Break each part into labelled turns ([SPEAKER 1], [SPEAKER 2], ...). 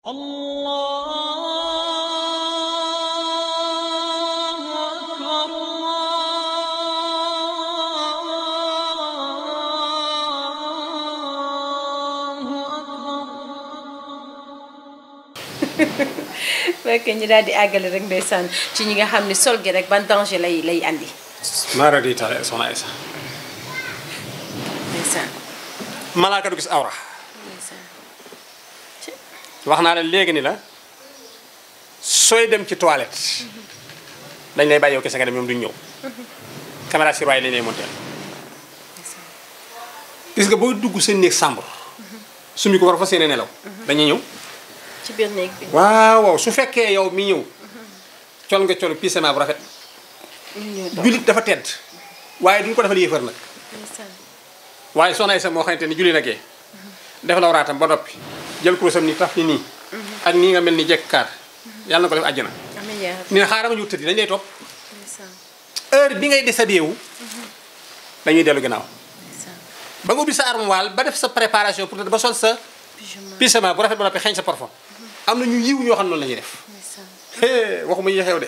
[SPEAKER 1] الله أكبر الله أكبر
[SPEAKER 2] fekk ñu daal di àggale rek ndeysaan ci ñi nga xam ne sol gi rek ban danger lay lay andi
[SPEAKER 3] maara di taale soxna Aysa
[SPEAKER 2] ndeysaan
[SPEAKER 3] malaaka du gis awra
[SPEAKER 2] ndeysaan
[SPEAKER 3] wax naa la léegi ni la sooy dem ci toilette dañ lay bàyyi yow kese nga dem ñoom duñ ñëw caméra sur waaye lañ lay monté gis nga boo dugg seen néeg sàmbur sumi ko war fa seen nelaw dañuy ñëw
[SPEAKER 2] ci biir néeg bi
[SPEAKER 3] waaw waaw su fekkee yow mi ñëw col nga col pisement bu rafet
[SPEAKER 2] ñu ñëw toog
[SPEAKER 3] jullit dafa tedd waaye duñ ko defal yéefar nag
[SPEAKER 2] ndeysaan
[SPEAKER 3] waaye soxna Aysa moo xamante ni julli na gee def la waraatam ba noppi jël kurusam ni taf ni nii ak nii nga mel ni jekk kaar yàlla na ko def àjjana
[SPEAKER 2] amiin yaa rabbi
[SPEAKER 3] ni ne xaaral ma ñu tëddi dañ lay topp
[SPEAKER 2] ndeysaan
[SPEAKER 3] heure bi ngay déshabillé dañuy dellu ginnaaw
[SPEAKER 2] ndeysaan
[SPEAKER 3] ba nga ubbi sa armoire ba def sa préparation pour tëdd ba sol sa
[SPEAKER 2] pyjama
[SPEAKER 3] pyjama bu rafet ba noppi xeeñ sa parfum am na ñu yiw ñoo xam ne noonu la ñuy def
[SPEAKER 2] ndeysaan
[SPEAKER 3] hee waxuma yi xew de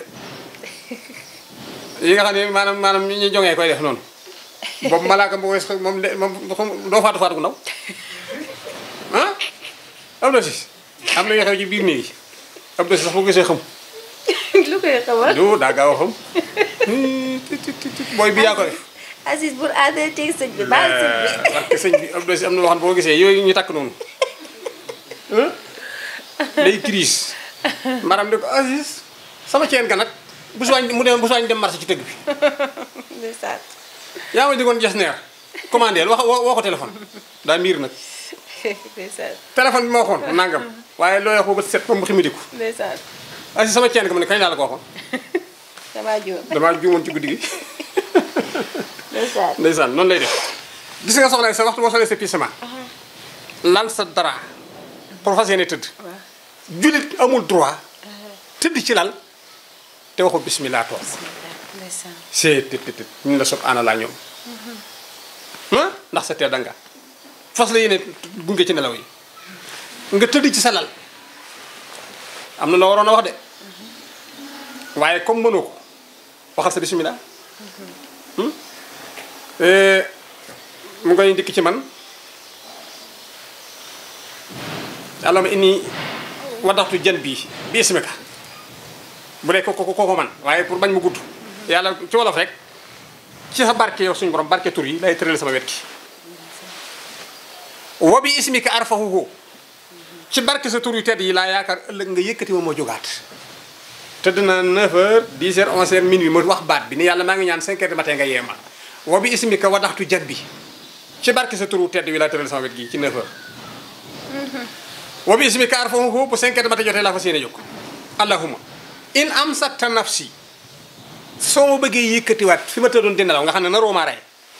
[SPEAKER 3] yi nga xam ne maanaam maanaam ñi ñuy jongee koy def noonu boobu malaaka bu wees moom de moom doo faatu faatu gu ndaw ah am na si am na yoo xew ci biir néeg yi am na si sax boo gisee xam
[SPEAKER 2] lu koy xamal
[SPEAKER 3] du daa gaaw a xam tit tit tit booy bi yaa ko def
[SPEAKER 2] Aziz pour arrêter sëñ bi baal sëñ bi
[SPEAKER 3] parce que sëñ bi am na si am na loo xam ne boo gisee yooyu ñu takk noonu ah day crise maanaam di ko Aziz sama ceen ga nag bu suwaañ mu dem bu suwaañ dem marché ci tëgg bi
[SPEAKER 2] ndeysaan
[SPEAKER 3] yaa ma digoon jas neer commandé wax woo woo ko téléphone daa miir nag
[SPEAKER 2] ndeysaan
[SPEAKER 3] téléphone bi ma waxoon nangam waaye loo wax ba bët set ba mu ximidiku
[SPEAKER 2] ndeysaan
[SPEAKER 3] Aziz sama ceen ga ma ne kañ laa la ko waxoon
[SPEAKER 2] damaa juum
[SPEAKER 3] damaa juumoon ci guddi gi
[SPEAKER 2] ndeysaan
[SPEAKER 3] ndeysaan noonu lay def gis nga soxna sa waxtu boo solee sa pisement lal sa dara pour fas yéene tëdd
[SPEAKER 2] waaw
[SPEAKER 3] jullit amul droit tëdd ci lal te waxul bismillah toog
[SPEAKER 2] ndeysaan
[SPEAKER 3] see tët tët tët ñu la sob ana laa ñoom ah ndax sa tee danga fas la yéene gunge ci nelaw yi nga tëdd ci sa lal am na loo waroon a wax de waaye comme mënoo ko waxal sa bismillah Hmm? Eh, mu ngay ndikk ci man allahumma inni wadaxtu jën bii bi ismika bu dee ko ko ko man waaye pour bañ mu gudd yàlla ci wolof rek ci sa barke yow suñu borom barke tur yi lay tëral sama wet ki wa bi ismika arfahuhu ci barke sa tur yu tedd yi laa yaakaar ëllëg nga yëkkati ma moo jógaat tëdd na 9h 10h 11h minuit ma wax baat bi ni yàlla maa ngi ñaan 5h du matin nga yee ma wa bi ismika wadaxtu jën bi ci barke sa tur yu tedd yi laa tëral sama wet gi ci 9h wa bi ismika arfahuhu bu 5h du matin jotee laa fas yéene jóg allahumma in am sakta nafsi soo ma bëggee yëkkatiwaat fi ma tëddoon di nelaw nga xam ne naroo maa rey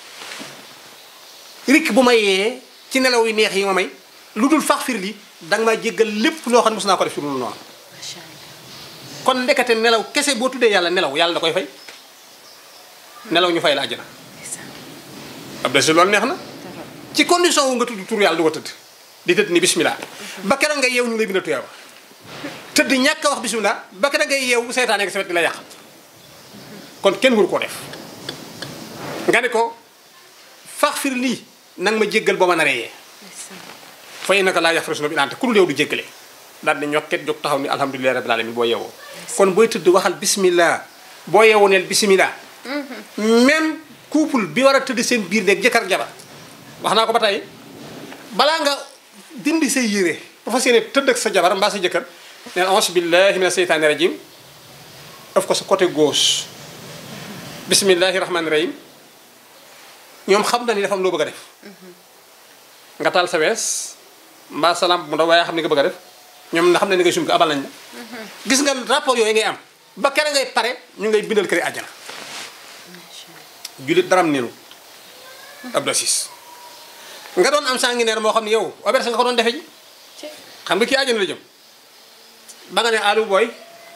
[SPEAKER 3] rik bu ma yee ci nelaw yu neex yi ma may lu dul fax fir li danga maa jéggal lépp loo xam ne mos naa ko def ci lu noonu
[SPEAKER 2] macha allah
[SPEAKER 3] kon ndekete nelaw kese boo tuddee yàlla nelaw yàlla da koy fay nelaw ñu fay la àjjana
[SPEAKER 2] ndeysaan
[SPEAKER 3] ab de si loolu neex na
[SPEAKER 2] dara
[SPEAKER 3] ci condition wu nga tudd tur yàlla du ko tëdd di tëdd ni bismillah ba keroog nga yeew ñu lay bindal tuyaaba tëdd ñàkk a wax bismillah ba keroog ngay yeew seytaane nga sa wet di la yàq kon kenn waru koo def nga ne ko fax fir lii nang ma jéggal boo ma naree yee
[SPEAKER 2] ndeysaan
[SPEAKER 3] fay naka laa yax fresno bi ilaante ku dul yow du jéggale daal di ñokket jóg taxaw ni alhamdulilahi rabbil alamin boo yeewoo kon booy tëdd waxal bismillah boo yeewoo neel bismillah même couple bi war a tëdd seen biir nekk jëkkër ak jabar wax naa ko ba tey balaa nga dindi say yére bu fas yéene tëdd ak sa jabar mbaa sa jëkkër neel auzu billahi mina seytaani rajim daf ko sa côté gauche bismillahi rahmaani rahim ñoom xam na ni dafa am loo bëgg a def nga taal sa wees mbaa sa lampe bu ndaw waaye xam ni nga bëgg a def ñoom na xam ne ni ngay sum ko abal nañ la gis nga rapport yooyu ngay am ba kere ngay pare ñu ngay bindal këri àjjana jullit daram neenu ab dosis nga doon am sanguinaire moo xam ne yow auberge nga ko doon defe ji
[SPEAKER 2] ci
[SPEAKER 3] xam nga kii àjjana la jëm ba nga ne alu booy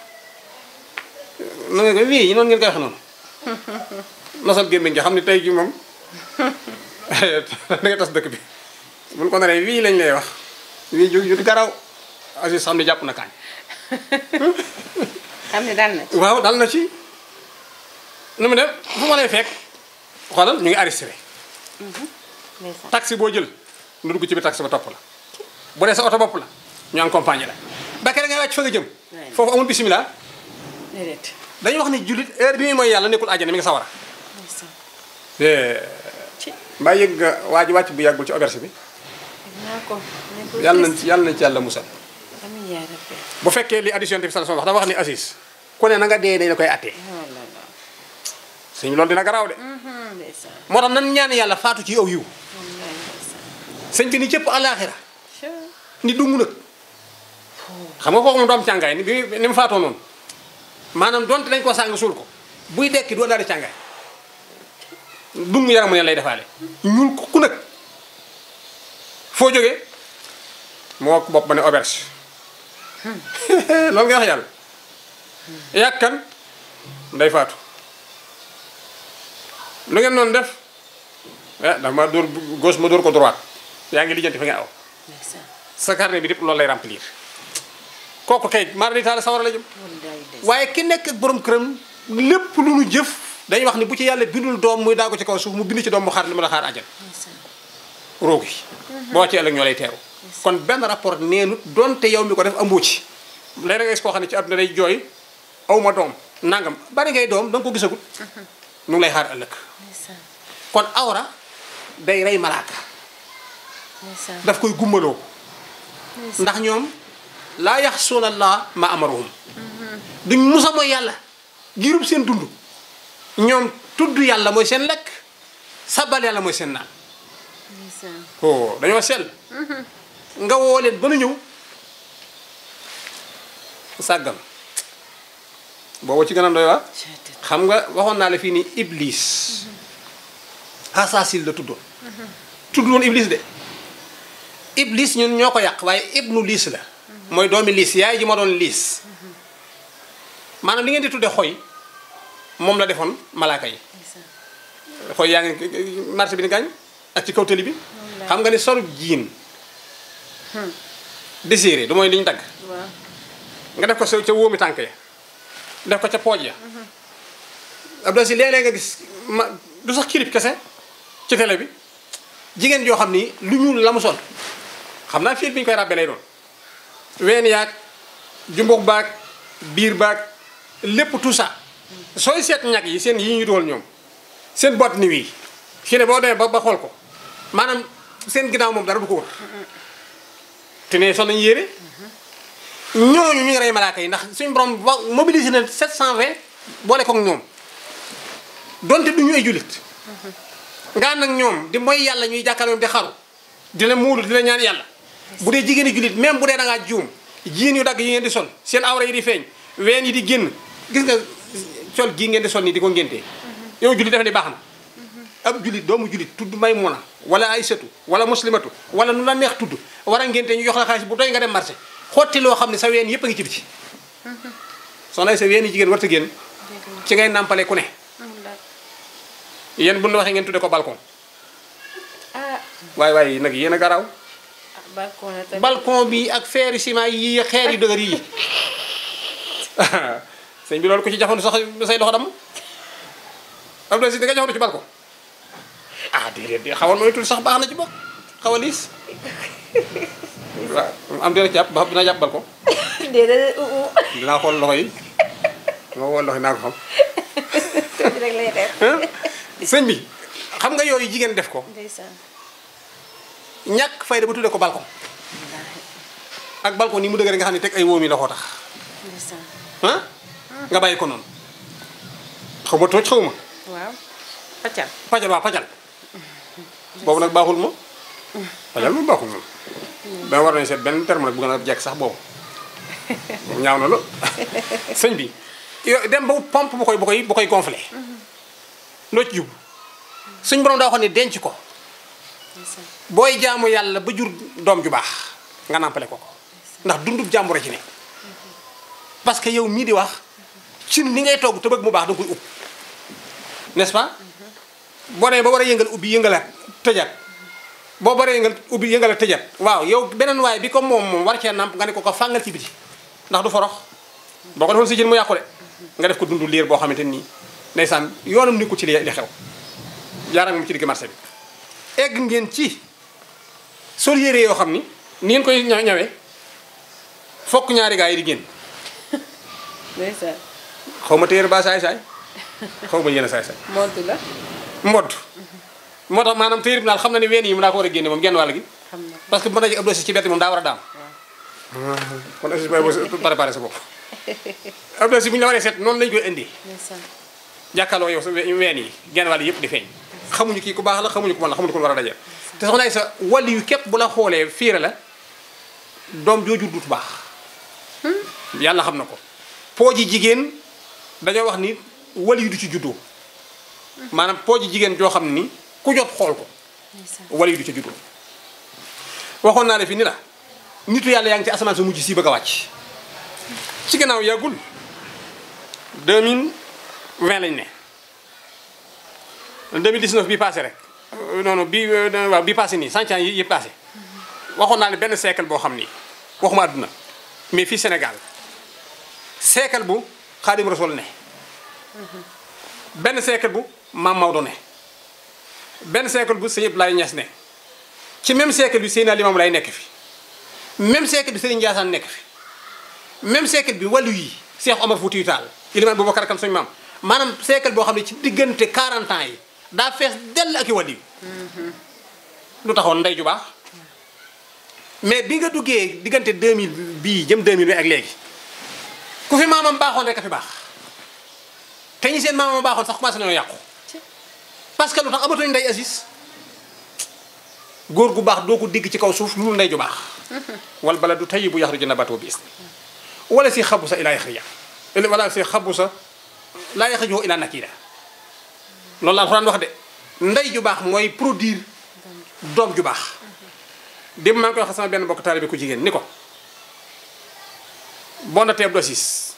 [SPEAKER 3] na nga ko wii yi noonu ngeen koy wax noonu nosal gémmiñ nga xam ne tey ji moom da nga tas dëkk bi buñ ko naree wii lañ lay wax wii ju ju garaw Aziz xam ne jàpp na kaañ
[SPEAKER 2] xam ne daal na ci
[SPEAKER 3] waaw dal na ci nu mu def fu ma lay fekk xoolal ñu ngi arrêté
[SPEAKER 2] ndeysaan
[SPEAKER 3] taxi boo jël nu dugg ci biir taxi ba topp la bu dee sa oto bopp la ñu accompagné la ba kere ngay wàcc fa nga jëm
[SPEAKER 2] Ouais.
[SPEAKER 3] foofu amul bisimilah
[SPEAKER 2] déedéet
[SPEAKER 3] dañuy wax ni jullit heure bi muy mooy yàlla nekkul àjjana mi nga sawara
[SPEAKER 2] ndeysaan ci
[SPEAKER 3] mbaa yëg nga waa ji wàcc bu yàggul ci auberge bi
[SPEAKER 2] naa ko ne ko
[SPEAKER 3] yàlla nañ ci yàlla nañ ci yàlla musal
[SPEAKER 2] amiin yaa rabbi
[SPEAKER 3] bu fekkee li addition bi sallallahu alayhi wasallam wax dafa wax ni Aziz ku ne na nga dee dañ la koy attee
[SPEAKER 2] oh là là
[SPEAKER 3] suñu loolu dina garaaw de
[SPEAKER 2] Mhm, ndeysaan
[SPEAKER 3] moo tax nan ñaan yàlla faatu ci aw yiw
[SPEAKER 2] wallaay ndeysaan
[SPEAKER 3] sëñ bi ni cëpp àllaaxira
[SPEAKER 2] Ca.
[SPEAKER 3] ni dung nag xam nga kooku moom du am càngaay ni bi ni mu faatoo noonu maanaam donte dañ koo sàng suul ko buy dekki du daal di càngaay dung yaramu ne lay defaale ñuul ko ku nag foo jógee moo ko bopp ba ne auberge loolu nga wax yàlla yàkkan nday faatu lu ngeen noonu def ah dafa ma dóor gauche ma dóor ko droite yaa ngi lijjanti fi nga aw
[SPEAKER 2] ndeysaan
[SPEAKER 3] sa carnet bi lépp loolu lay remplir kooku kay maar di taal sawara la jëm
[SPEAKER 2] wallaay ndeysaan
[SPEAKER 3] waaye ki nekk ak borom këram lépp lu nu jëf dañuy wax ni bu ci yàlla bindul doom muy daago ci kaw suuf mu bind ci doom mu xaar li mu la xaar ajal
[SPEAKER 2] ndeysaan
[SPEAKER 3] roog yi boo ci ëllëg ñoo lay teeru kon benn rapport neenut donte yow mi ko def amoo ci léeg nga gis koo xam ne ci àdduna day jooy aw ma doom nangam bari ngay doom da nga ko gisagut nu ngi lay xaar ëllëg
[SPEAKER 2] ndeysaan
[SPEAKER 3] kon awra day rey malaaka
[SPEAKER 2] ndeysaan
[SPEAKER 3] daf koy gumbaloo
[SPEAKER 2] ndeysaan
[SPEAKER 3] ndax ñoom laa yaxsuuna allah ma amaruhum duñ musa mooy yàlla giirub seen dund ñoom tudd yàlla mooy seen lekk sabal yàlla mooy seen naan
[SPEAKER 2] ndeysaan
[SPEAKER 3] oh dañoo sell nga woo leen ba nu ñëw sàggan boobu ci gën a doy waa
[SPEAKER 2] Ca-
[SPEAKER 3] xam nga waxoon naa la fii ni iblis asaasil la tuddoon tudd woon iblis de iblis ñun ñoo ko yàq waaye ibnu liis la mooy doomi liis yaay ji ma doon liis maanaam li ngeen di tudde xoy moom la defoon malaaka yi
[SPEAKER 2] ndeysaan
[SPEAKER 3] xoy yaa ngi marché bi ni gaañ ak ci kaw tëli bi xam nga ni solub jiin désiré du mooy li ñu dagg
[SPEAKER 2] waaw
[SPEAKER 3] nga def ko sa ca wóomi tànk ya def ko ca pooj ya Abdou si léeg-léeg nga gis ma du sax clip kese ci télé bi jigéen joo xam ni lu ñuul la mu sol xam naa fii bi ñu koy ràbbee lay doon ween yaag jumbux baag biir baag lépp tout ça sooy seet ñag yi seen yi ñu dugal ñoom seen boîte ni wii fii ne boo demee ba ba xool ko maanaam seen ginnaaw moom dara du ko wër te ne sol nañu yére ñooñu ñu ngi rey malaaka yi ndax suñu borom wa mobilisé na 720 boole koog ñoom donte du ñu ay jullit nga ànd ak ñoom di mooy yàlla ñuy jàkkaarloo di xaru di la muulu di la ñaan yàlla bu dee jigéeni jullit même bu dee da ngaa juum jiin yu dagg yi ngeen di sol seen awra yi di feeñ ween yi di génn gis nga sol gii ngeen di sol nii di ko ngéntee yow jullit dafa ni baax na ab jullit doomu jullit tudd Maymuna wala Aysatu wala muslimatu wala nu la neex tudd war a ngénte ñu jox la xaalis bu doy nga dem marché xotti loo xam ne sa ween yëpp a ngi ci biti soxna sa ween yi jigéen warta génn ci ngay nàmpale ku ne
[SPEAKER 2] wallaay
[SPEAKER 3] yéen bu ñu waxee ngeen tudde ko balcon
[SPEAKER 2] ah
[SPEAKER 3] waaye waaye nag yéen a garaaw
[SPEAKER 2] ah, balcon la tamit
[SPEAKER 3] balcon bi ak feeri ciment yi xeer yu dëgër yi sëñ bi loolu ko ci jafandu sax say loxo damm Abdou si da nga jafandu ci balcon ah déedéet de xawal mooy tuuti sax baax na ci bokk xaw a liis waaw am dina jàpp ba xam dina jàpp balcon
[SPEAKER 2] déedéet uh uh
[SPEAKER 3] dinaa xool loxo yi ma xool loxo yi naa ko xam
[SPEAKER 2] tuuti rek lay def
[SPEAKER 3] sëñ bi xam nga yooyu jigéen def ko
[SPEAKER 2] ndeysaan
[SPEAKER 3] ñàkk fayda ba tuddee ko balcon ak balcon ni mu dëgg nga xam ne teg ay wóom yi la ko tax
[SPEAKER 2] ndeysaan
[SPEAKER 3] ah nga bàyyi ko noonu xaw ma tooj xaw ma
[SPEAKER 2] waaw paccal
[SPEAKER 3] pajal waa pajal boobu nag baaxul ma pajal moom baaxul moom dama war nañu seet benn terme nag bu gën a jekk sax boobu ñaaw na la sëñ bi yo dem ba wut pompe bu koy bu koy bu koy gonflé loo ci jub suñ borom daa waxoon ne denc ko
[SPEAKER 2] ndeysaan
[SPEAKER 3] booy jaamu yàlla ba jur doom ju baax nga nàmpale ko ko ndax dundub jàmbure ci ne parce que yow mii di wax cin li ngay togg te bëgg mu baax da nga koy ub n'est-ce pas boo nee ba war a yëngal ubbi yëngalaat tëjaat boo baree yëngal ubbi yëngal a tëjat waaw yow beneen waay bi comme moom moom war cee namp nga ne ko ko fàngal ci biti ndax du forox boo ko defoon si jën mu yàqu de nga def ko dundu liir boo xamante nii ndeysaan yoonam ni ko ci li li xew jaaraan moom ci digg marché bi egg ngeen ci sol yére yoo xam ni ni ngeen koy ña- ñawee fokk ñaari gaa yi di génn
[SPEAKER 2] ndeysaan
[SPEAKER 3] xaw ma téere ba saay saay xaw ma yéen a saay saay
[SPEAKER 2] montu la
[SPEAKER 3] mbodd moo tax maanaam téere bi daal xam na ni ween yi mu daa ko war a génne moom genn wàll gi
[SPEAKER 2] xam na
[SPEAKER 3] parce que bu ma dajee ab dossier ci bett moom daa war a daam kon aussi booy boo préparé sa bopp ab dossier bu ñu la waree seet noonu lañu koy indi
[SPEAKER 2] ndeysaan
[SPEAKER 3] jàkkaarloo yow sa we- ween yi genn wàll yëpp di feeñ xamuñu kii ku baax la xamuñu ku bon la xamuñu ku war a dajee te soxna ay sa wàll yu képp bu la xoolee fiire la doom jooju dut baax yàlla xam na ko pooji jigéen dañoo wax ni wàll yu du ci juddoo maanaam pooji jigéen joo xam ni ku jot xool ko
[SPEAKER 2] ndeysaan
[SPEAKER 3] wala yu du ca juddoo waxoon naa ne fi ni la nitu yàlla yaa ngi ci asamaan sa mujj si bëgg a wàcc ci gannaaw yàggul 2020 lañ ne 2019 bii passé rek euh, non non bii euh, waaw bii passé nii cent ans yi yi passé waxoon naa ne benn siècle boo xam ni waxuma àdduna mais fii Sénégal siècle bu Xaadim Rasul ne benn siècle bu Maam Maodo ne benn siècle bu Sëñ Abdoulaye Niass ne ci même siècle bi Seydina Limaamu Laay nekk fi même siècle bi Serigne Ndiassane nekk fi même siècle bi wàllu yi Cheikh Omar Foutiyou Tall Ilimaan Boubacar Kam suñu maam maanaam siècle boo xam ne ci diggante 40 ans yi daa fees dell ak i wàllu yi lu taxoon ndey ju baax mais bi nga duggee diggante 2000 bii jëm 2000 bi ak léegi ku fi maamam baaxoon rek a fi baax te ñi seen maamam baaxoon sax commencé nañoo yàqu parce que lu tax amatuñ ndey Aziz góor gu baax doo ko digg ci kaw suuf lu dul ndey ju baax wal baladu tayyibu yaxruju nabatuhu bi isni wala si xabu sa ilaa yaxrija wala si xabu sa laa yaxruju ilaa nakira loolu la alxuraan wax de ndey ju baax mooy produire doom ju baax démb maa ngi koy wax sama benn mbokk taalibe ku jigéen ni ko boo na teeb dosis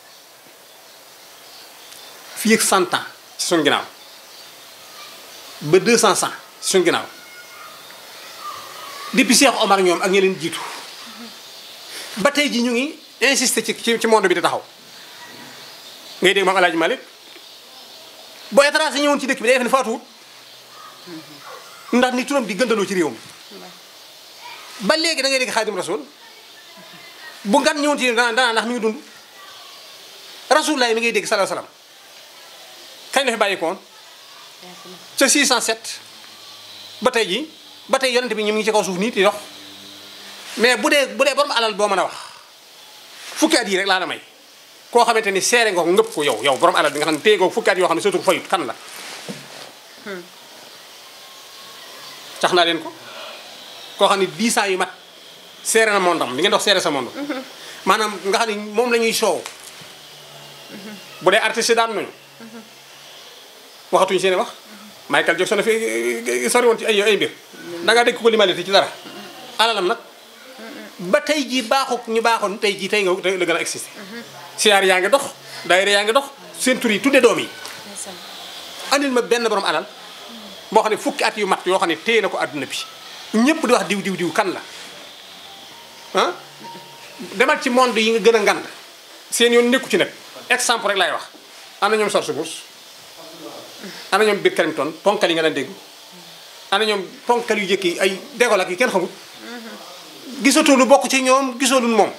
[SPEAKER 3] fii ak 100 ans ci suñu ginnaaw ba 200 ans ci suñu ginnaaw depuis Cheikh Omar ñoom ak ñi leen jiitu ba tey ji ñu ngi insister ci ci ci monde bi di taxaw ngay dégg moom El Hadj Malick boo étranger ñëwoon ci dëkk bi day def ne faatuwut ndax ni turam di gëndaloo ci réew mi ba léegi da ngay dégg Xaadim Rasul bu ngan ñëwoon ci dana dana ndax mi ngi dund Rasulullah mi ngay dégg sallallahu alayhi wasallam kañ la fi bàyyi ko woon ca 607 ba tey ji ba tey yonente bi ñu ngi ci kaw suuf nii di dox mais bu dee bu dee borom alal boo mën a wax fukki at yi rek laa la may koo xamante ni seere nga ko ngëpp ko yow yow borom alal bi nga xam ne téye nga ko fukki at yoo xam ne surtout fayut kan la cax naa leen ko koo xam ne 10 ans yu mat seere na mondam li ngeen dox seere sa monde maanaam nga xam ne moom la ñuy soow bu dee artiste daan nañu waxatuñu seen i wax Michael Jackson na fi sori woon ci ay ay mbir da ngaa dégg ko limalite ci dara alalam nag ba tey jii baaxuk ñu baaxoon tey jii tey nga la gën a existé siyaar yaa ngi dox daayira yaa ngi dox seen tur yi tudde doom yi
[SPEAKER 2] ndeysaan
[SPEAKER 3] andil ma benn borom alal boo xam ne fukki at yu mat yoo xam ne téye na ko àdduna bi ñëpp di wax diw diw diw kan la ah demal ci monde yi nga gën a ngand seen yoon nekku ci nag exemple rek laay wax ana ñoom George Bush ana ñoom Bill Clinton ponkal yi nga daan dégg ana ñoom ponkal yu jëkk yi ay dégol ak yi kenn xamul gisatoo lu bokk ci ñoom gisoo lu moom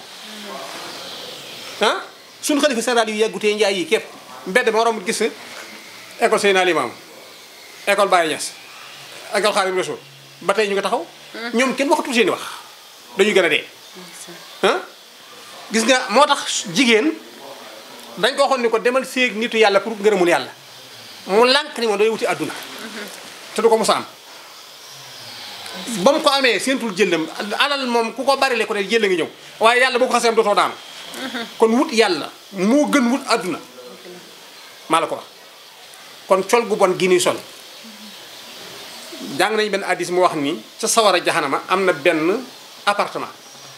[SPEAKER 3] ah suñu xalifa général yu yàggutee njaay yi képp mbedd ma romb gis école Seydina Limamou école Baye Niass école Khadim Rassoul ba tey ñu ngi taxaw ñoom kenn waxatul seen i wax dañuy gën a dee ah gis nga moo tax jigéen dañ ko waxoon ni ko demal séeg nitu yàlla pour ngërëmul yàlla mu lànk ni moom day wuti àdduna te du ko musa am ba mu ko amee seentul jëllam alal moom ku ko bari le ko ne jël ngi ñëw waaye yàlla boo ko xasee am dootoo daanu kon wut yàlla moo gën wut àdduna maa la ko wax kon col gu bon gi nuy sol jàng nañu benn addis mu wax ni ca sawara jaxanama am na benn appartement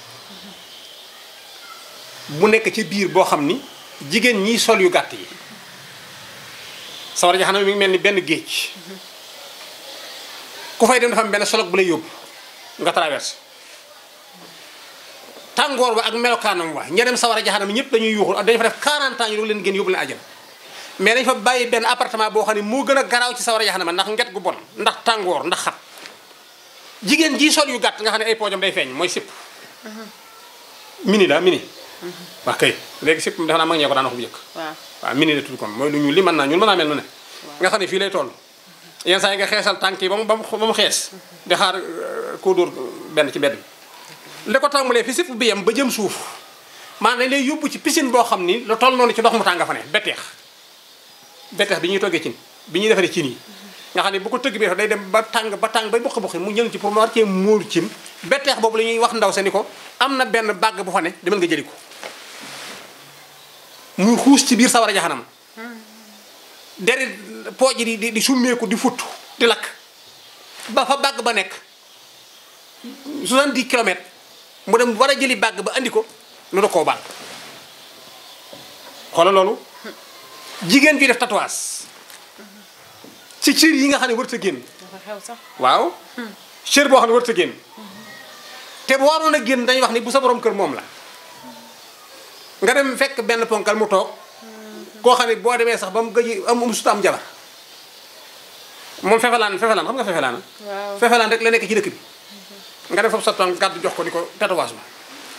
[SPEAKER 3] bu nekk ci biir boo xam ni jigéen ñiy sol yu gàtt yi sawara jaxanama mi ngi mel ni benn géej ku fay dem dafa am benn solog bu lay yóbbu nga traversé tàngoor ba ak melokaanam wa ña dem sawara jaxanam ñëpp dañuy yuuxul dañu fa def 40 ans ñu doog leen génn yóbbu leen àjjana mais dañ fa bàyyi benn appartement boo xam ne moo gën a garaaw ci sawara jaxanama ndax nget gu bon ndax tàngoor ndax xat jigéen ji sol yu gàtt nga xam ne ay poojam day feeñ mooy sipp mini la mini waa kay léegi sipp defe naa mag ñee ko daan wax bu njëkk
[SPEAKER 2] waaw
[SPEAKER 3] waaw mini la tudd kon mooy lu ñuul li mën naa ñuul mën naa mel nu ne nga xam ne fii lay toll yenn saa yi nga xeesal tànk yi ba mu ba mu ba mu xees di xaar euh, koo dóor benn ci mbedd mi li ko tàmbalee fi sipp bi yem ba jëm suuf maanaam dañ lay yóbbu ci piscine boo xam ni lu toll noonu ci ndox mu tàng fa ne betteex betteex bi ñuy toggee cin bi ñuy defaree cin yi nga xam ne bu ko tëgg bi day dem ba tàng ba tàng bay bokk bokk mu jël ci pour mu war cee móolu cin betteex boobu la ñuy wax ndaw sa ni ko am na benn bàgg bu fa ne demal nga jëli ko muy xuus ci biir sawara jaxanam deri pooj yi di di di summeeku di futt di lakk ba fa bàgg ba nekk 70 kilomètres mu dem war a jëli bàgg ba andi ko nu da koo bàgg xoolal loolu jigéen juy def tatouage ci cër yi nga xam ne warut a génn
[SPEAKER 2] dafa xew sax
[SPEAKER 3] waaw cër boo xam ne warut a génn te bu waroon a génn dañuy wax ni bu sa borom kër moom la nga dem fekk benn ponkal mu toog koo xam ne boo demee sax ba mu gëj am am suta am jabar moom fefelaan fefelaan xam nga fefelaan
[SPEAKER 2] waaw
[SPEAKER 3] fefelaan rek la nekk ci dëkk bi nga def foofu sa tànk gàddu jox ko ni ko tatouage ma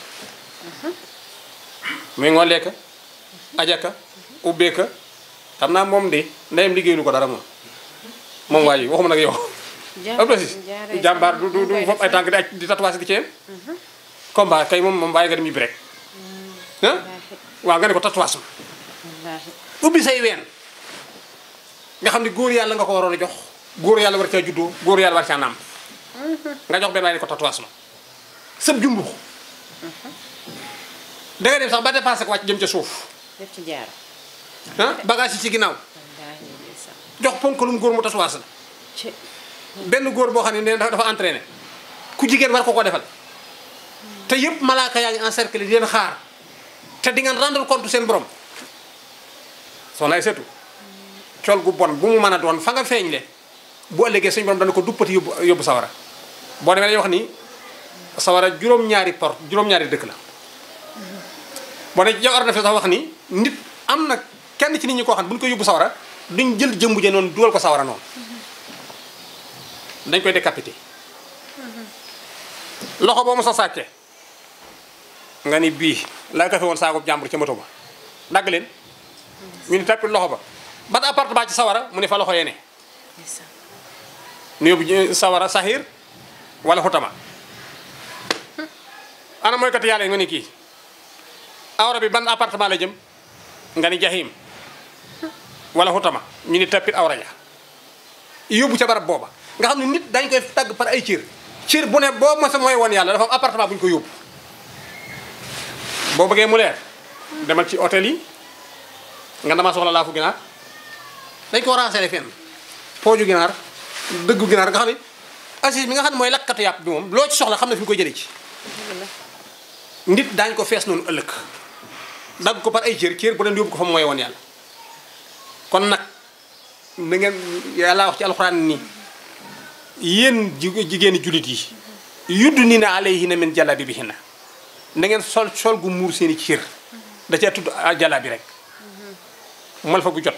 [SPEAKER 3] muy ngoolee ka ajaka ubbeeka xam naa moom de ndeyam liggéeylu ko dara moom moom waa ji waxuma nag yow ab la si
[SPEAKER 2] jaaree
[SPEAKER 3] jàmbaar du du du foofu ay tànk di aj di tatouage di ci yem combat kay moom moom bàyyi nga dem yibbi rek ah waaw nga ne ko tatouage ma
[SPEAKER 2] wallaahi
[SPEAKER 3] ubbi say ween nga xam ne góor yàlla nga ko waroon a jox góor yàlla war caa juddoo góor yàlla war caa nàmp nga jox benn waaye ne ko tatouage ma sëb jumbux da nga dem sax ba dépassé ko wàcc jëm ca suuf
[SPEAKER 2] def ci jaar
[SPEAKER 3] ah bagage yi ci ginnaaw
[SPEAKER 2] wallaahi ndeysaan
[SPEAKER 3] jox ponkalum góor mu tatouage la
[SPEAKER 2] ci
[SPEAKER 3] benn góor boo xam ne nee na dafa entraîné ku jigéen war ko ko defal te yëpp malaaka yaa ngi encerclé di leen xaar te di ngeen rendre compte seen borom soxna ay seetu col gu bon bu mu mën a doon fa nga feeñ le bu ëllëgee suñu borom dana ko duppati yóbbu yóbbu sawara boo demee dañuy wax ni sawara juróom-ñaari port juróom-ñaari dëkk la boo ne jawar na fi sax wax ni nit am na kenn ci nit ñi koo xam ne bu ñu ko yóbbu sawara duñ jël jëmbu ja noonu dugal ko sawara noonu dañ koy décapité loxo boo mos a sàcce nga ni bii laa ko fi woon saako jàmbur ca moto ba dagg leen ñu ni tappi loxo ba ban appartement ci sawara mu ne fa loxo yee ne
[SPEAKER 2] ndeysaan
[SPEAKER 3] nu yóbbu ji- sawara sahir wala xutama ana mooy kat yàlla yi nga ni kii awra bi ban appartement la jëm nga ni jahim wala xutama ñu ni tappit awra ja yóbbu ca barab booba nga xam ne nit dañ koy tagg par ay cër cër bu ne boo mos a mooy woon yàlla dafa am appartement bu ñu ko yóbbu boo bëggee mu leer demal ci hôtel yi nga dama soxla laafu ginaar dañ ko renseigné fenn pooju ginaar dëggu ginaar nga xam ne assis bi nga xam ne mooy lakkatu yàpp bi moom loo ci soxla xam ne fi ñu koy jëlee ci nit daañ ko fees noonu ëllëg dagg ko par ay cër cër bu leen yóbbu ko fa mu mooy woon yàlla kon nag na ngeen yàlla wax ci alxuraan nii yéen ji- jigéeni jullit yi yudd ni na alayhinna min jalabibihinna na ngeen sol sol gu muur seeni cër da cee tudd a jalabi rek mal fa bu jot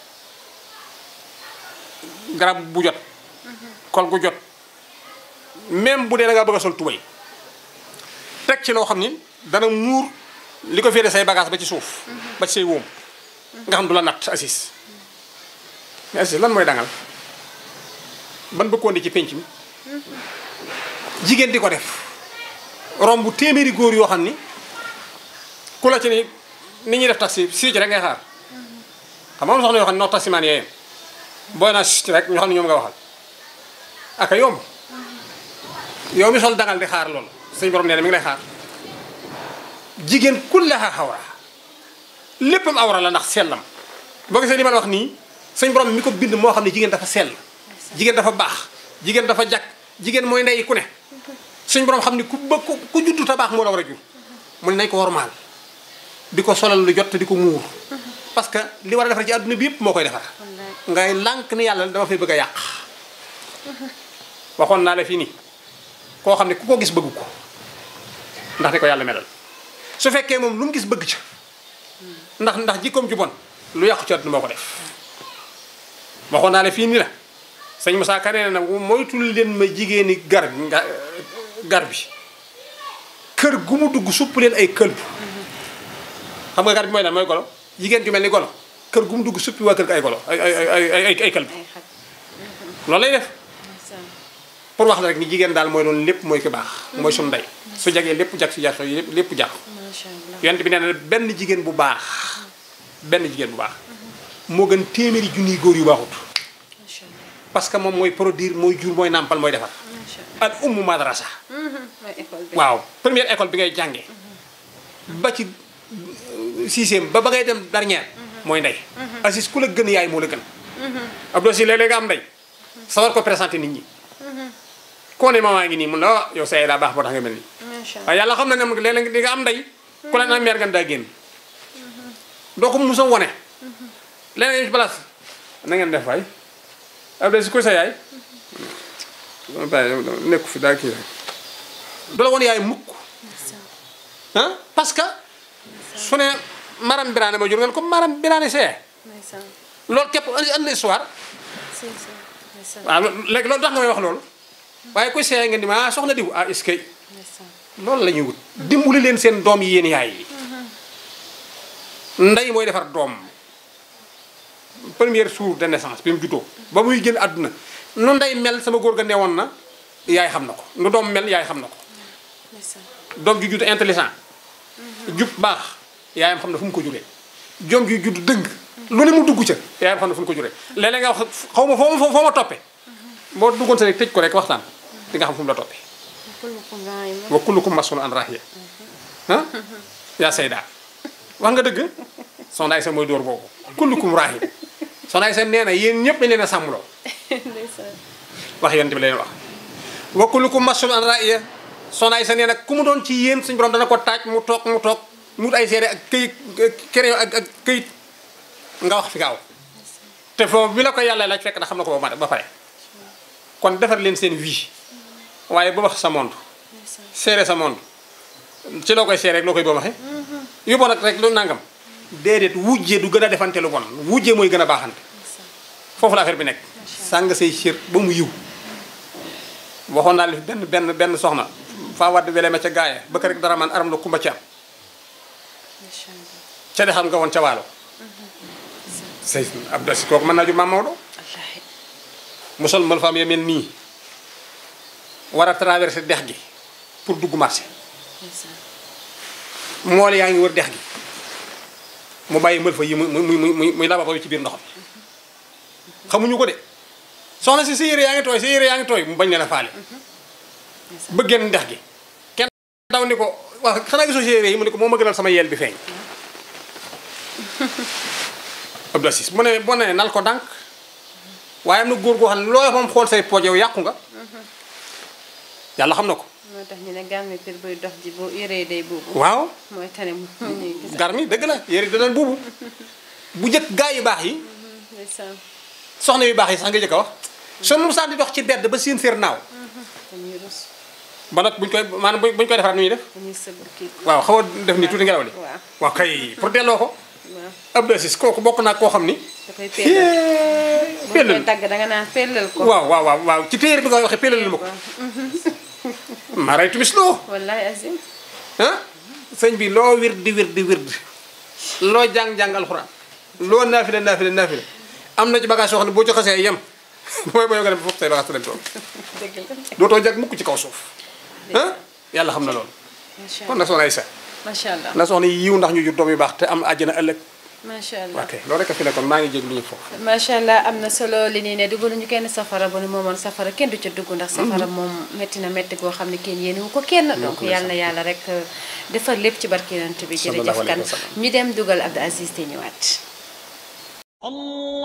[SPEAKER 3] garab bu jot kol gu jot même bu dee da ngaa bëgg a sol tubay teg ci loo xam ni dana muur li ko féete say bagage ba ci suuf ba ci say wóom nga xam du la natt assis mais assis lan mooy dangal ban bëggoon di ci penc mi jigéen di ko def romb bu téeméeri góor yoo xam ni ku la ci ni ni ñuy def taxi sii ci rek ngay xaar xam nga am soxna yoo xam ne noo taximaan yee booy naa sii rek ñoo xam ne ñoom nga waxal aka yomb yow mi sol dangal di xaar loolu suñu borom nee na mi ngi lay xaar jigéen kullaha xawra léppam awra la ndax sellam boo gisee li ma la wax nii suñu borom mi ko bind moo xam ne jigéen dafa sell jigéen dafa baax jigéen dafa jak jigéen mooy ndey ku ne suñu borom xam ne ku ba ku ku juddu ta baax moo la war a jur mu ne nañ ko wormaal di ko solal lu jot te di ko muur parce que li war a defar ci àdduna bi yëpp moo koy defar ngay lànk ni yàlla dama fay bëgg a yàq waxoon naa la fii nii koo xam ne ku ko gis bëgg ko ndax ni ko yàlla melal su fekkee moom lu mu gis bëgg ca ndax ndax jikkoom ju bon lu yàqu ci àdduna moo ko def waxoon naa ne fii nii la sëñ Moussa Ka nee na moytul leen ma jigéeni gar nga gar bi kër gu mu dugg supp leen ay këlb xam nga gar bi mooy lan mooy golo jigéen ju mel ni golo kër gu mu dugg suppi waa kër ga ay golo ay ay ay ay ay këlb
[SPEAKER 2] ay xaj
[SPEAKER 3] loolu lay def
[SPEAKER 2] ndeysaan
[SPEAKER 3] pour wax la rek ni jigéen daal mooy doon lépp mooy ki baax mooy suñu ndey su jagee lépp jag su jaxoo lépp lépp jag
[SPEAKER 2] macha allah
[SPEAKER 3] yonent bi nee na benn jigéen bu baax benn jigéen bu baax moo gën téeméeri junniy góor yu baaxut
[SPEAKER 2] macha allah
[SPEAKER 3] parce que moom mooy produire mooy jur mooy nàmpal mooy defar
[SPEAKER 2] macha allah
[SPEAKER 3] al ummu madrasa
[SPEAKER 2] mooy école bi
[SPEAKER 3] waaw première école bi ngay jàngee ba ci euh, sixième ba ba ngay dem dernière mooy ndey Aziz ku la gën yaay moo la gën Abdou si léeg-léeg nga am ndey sawar ko présenté nit ñi koo ne mamaa ngi nii mun la ah yow sa yaay daa baax boo tax nga mel nii
[SPEAKER 2] macha allah
[SPEAKER 3] waaye yàlla xam na ne moom léeg-léeg di nga am ndey ku la naan meer gan daa génn doo ko musa wone léeg-léeg ci place na ngeen def waay Abdou si kuy sa yaay bàyyi nekku fi daa kii rek du la won yaay mukk ah parce que su ne maram biraane ma jur ngeen ko maram biraane see
[SPEAKER 2] ndeysaan
[SPEAKER 3] loolu képp andi andi histoire
[SPEAKER 2] si si ndeysaan
[SPEAKER 3] waaw léegi loolu tax nga may wax loolu waaye kuy see ngeen di ma ah soxna diw ah est-ce que
[SPEAKER 2] ndeysaan
[SPEAKER 3] loolu la ñuy wut dimbali leen seen doom yi yéen yaay yi ndey mooy defar doom première jour de naissance bi mu juddoo ba muy génn àdduna nu ndey mel sama góor ga newoon na yaay xam na ko nu doom mel yaay xam na ko
[SPEAKER 2] ndeysaan
[SPEAKER 3] doom ju judd intelligent jub baax yaayam xam na fu mu ko juree doom ju judd dëng lu ne mu dugg ca yaayam xam na fu mu ko juree léeg-léeg nga wax xaw ma foo ma foo ma toppee boo duggoon sa rek tëj ko rek waxtaan di nga xam fu mu la toppee
[SPEAKER 2] kullukum raa'in
[SPEAKER 3] wa kullukum mas'ulun an rahiya ah yaa sayda wax nga dëgg soxna Aysa mooy dóor boobu kullukum rahin soxna Aysa nee na yéen ñëpp dañ leen a sàmmloo
[SPEAKER 2] ndeysaan
[SPEAKER 3] wax yonent bi leen wax wa kullukum mas'ulun an rahiya soxna Aysa nee na ku mu doon ci yéen suñu borom dana ko taaj mu toog mu toog mu wut ay seede ak këyit kéré ak ak këyit nga wax fi gaaw te foofu bi la ko yàlla laaj fekk na xam na ko ba ba pare kon defar leen seen vie waaye bu wax sa monde
[SPEAKER 2] ndeysaan
[SPEAKER 3] seere sa monde ci loo koy seere rek loo koy boo waxee yu bon ak rek lu nangam déedéet wujje du gën a defante lu bon wujje mooy gën a baaxante
[SPEAKER 2] ndeysaan
[SPEAKER 3] foofu la affaire bi nekk sàng say cër ba mu yiw waxoon naa li fi benn benn benn soxna faa wadd wele ma ca gaaya bëkk rek dara man aram la kumba ci am
[SPEAKER 2] macha allah
[SPEAKER 3] ca de xam nga woon ca waalo say Abdou Aziz kooku mën naa ju maam Maodo
[SPEAKER 2] wallaahi
[SPEAKER 3] mu sol mal faam ya mel nii war a traversé dex gi pour dugg marché
[SPEAKER 2] ndeysaan
[SPEAKER 3] mool yaa ngi wër dex gi mu bàyyi mël fa yi muy muy muy muy labatoo yi ci biir ndox mi xamuñu ko de soxna si sa yére yaa ngi tooy sa yére yaa ngi tooy mu bañ leen a faale ba génn dex gi kenn daw ni ko wax xanaa gisoo sa yére yi mu ne ko moo ma gënal sama yeel bi feeñ Abdou Aziz mu ne boo nee nal ko dànk waaye am na góor goo xam ne loo moom xool say pooj yow yàqu nga yàlla xam na ko
[SPEAKER 2] moo tax ñu ne gàmmi pir buy dox ji bu yëree day buubu
[SPEAKER 3] waaw
[SPEAKER 2] mooy tane mu ñuy gis
[SPEAKER 3] gar mi dëgg la yére da doon buubu bu njëkk gaa yu baax yi
[SPEAKER 2] ndeysaan
[SPEAKER 3] soxna yu baax yi sax nga jëkk a wax soo musaan di dox ci bedd ba seen séer naaw
[SPEAKER 2] dañuy rus
[SPEAKER 3] ba nag buñ koy maanaam buñ koy defaraat nu ñuy def
[SPEAKER 2] dañuy sëgg kii
[SPEAKER 3] waaw xaw a def nii tuuti ngelaw li
[SPEAKER 2] waaw
[SPEAKER 3] waaw kay pour delloo ko
[SPEAKER 2] waaw
[SPEAKER 3] Abdou Aziz kooku bokk naa koo xam ni
[SPEAKER 2] da koy pellal bu koy
[SPEAKER 3] pellal
[SPEAKER 2] tagg danga naan pellal ko
[SPEAKER 3] waaw waaw waaw waaw ci téere bi nga waxee pellal ma ko maa ray tumis loo
[SPEAKER 2] wallahi azim
[SPEAKER 3] ah sëñ bi loo wird di wird di wird loo jàng-jàng alxuraan loo naafile naafile naafile am na ci bagage yoo xam ne boo ci xasee yem mooy boo nga dem foofu say bagage te dem tool
[SPEAKER 2] dëgg la
[SPEAKER 3] dootoo jag mukk ci kaw suuf ah yàlla xam na loolu
[SPEAKER 2] macha
[SPEAKER 3] kon
[SPEAKER 2] allah
[SPEAKER 3] na soxna Aysa
[SPEAKER 2] macha allah
[SPEAKER 3] na soxna yiw ndax ñu jur doom yu baax te am àjjana ëllëg
[SPEAKER 2] macha allah
[SPEAKER 3] ok loolu rek a fi nekkoon maa ngi jéglu ñu foofu
[SPEAKER 2] macha allah am na solo li nii ne duggaluñu kenn safara bu nu moomoon safara kenn du ca dugg ndax safara moom métti na métti goo xam ne kenn yéene wu ko kenn donc yàlla na yàlla rek euh, defar lépp ci barke yonent bi
[SPEAKER 3] Sallallahu
[SPEAKER 2] jërëjëf
[SPEAKER 3] alayhi
[SPEAKER 2] kan
[SPEAKER 3] wa sallam.
[SPEAKER 2] ñu dem dugal Abdou Aziz te ñëwaat
[SPEAKER 1] الله